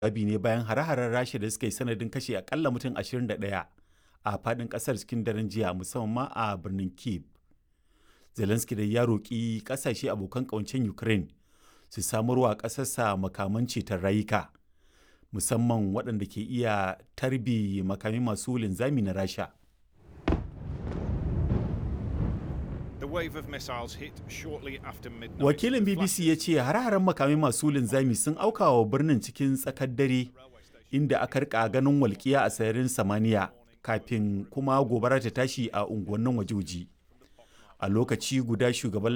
jawabi ne bayan hare-haren rasha da suka yi sanadin kashe akalla mutum 21 a faɗin ƙasar cikin daren jiya musamman ma a birnin kiev zelensky da ya roƙi ƙasashe abokan ƙawancen ukraine su samarwa ƙasarsa makaman ceton rayuka musamman waɗanda ke iya tarbi makami masu linzami na rasha wakilin bbc ya ce hare-haren makamai masu linzami sun auka wa birnin cikin tsakar dare inda aka rika ganin walƙiya a sararin samaniya kafin kuma gobara ta tashi a unguwannin wajoji a lokaci guda shugaban